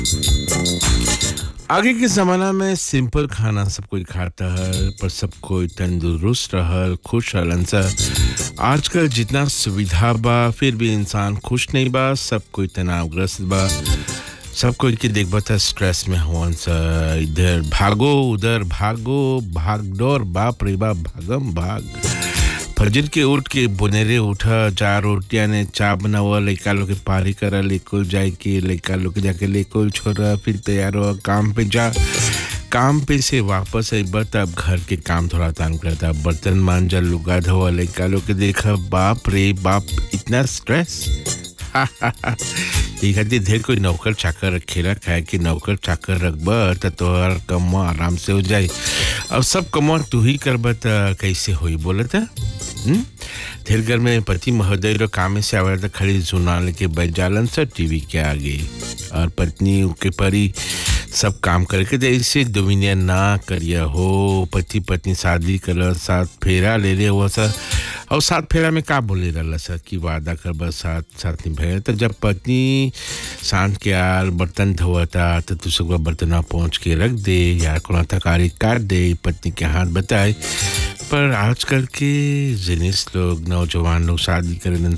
आगे के ज़माना में सिंपल खाना सब कोई खाता है पर सब कोई तंदुरुस्त रहल खुश रहलन सा आजकल जितना सुविधा बा फिर भी इंसान खुश नहीं बा सब कोई तनावग्रस्त बा सब कोई के देखबा था स्ट्रेस में हुवन सा इधर भागो उधर भागो भागदौड़ बाप रे बाप भागम भाग फजर के उठ के बुनेरे उठा चार रोटियां ने चा बनावा लड़का लोग के पारी करा लेकुल जाए के लड़का लोग के जाके लेकुल छोड़ा फिर तैयार हुआ काम पे जा काम पे से वापस आई बत अब घर के काम थोड़ा तान करता बर्तन मांजा लुगा धोआ लड़का लोग के देखा बाप रे बाप इतना स्ट्रेस ये खातिर ढेर कोई नौकर चाकर रखेला खाए कि नौकर चाकर रखबा त तोहर कमवा आराम से हो जाए अब सब कमवा तू ही करबा त कैसे होई बोला था ढेर घर में पति महोदय रो काम से आवे त खाली जुना लेके बैठ जालन सा टीवी के आगे और पत्नी के परी सब काम करके दे ऐसे दुमिनिया ना करिया हो पति पत्नी शादी कर साथ फेरा ले ले हुआ सा और साथ फेरा में का बोले रहा सर कि वादा कर बस साथ साथ निभाए तो जब पत्नी सांझ के आल बर्तन धोता तो तू सब बर्तन पहुँच के रख दे या कोनो थकारी काट दे पत्नी के हाथ बताए पर आजकल के जिनिस लोग नौजवान लोग शादी करें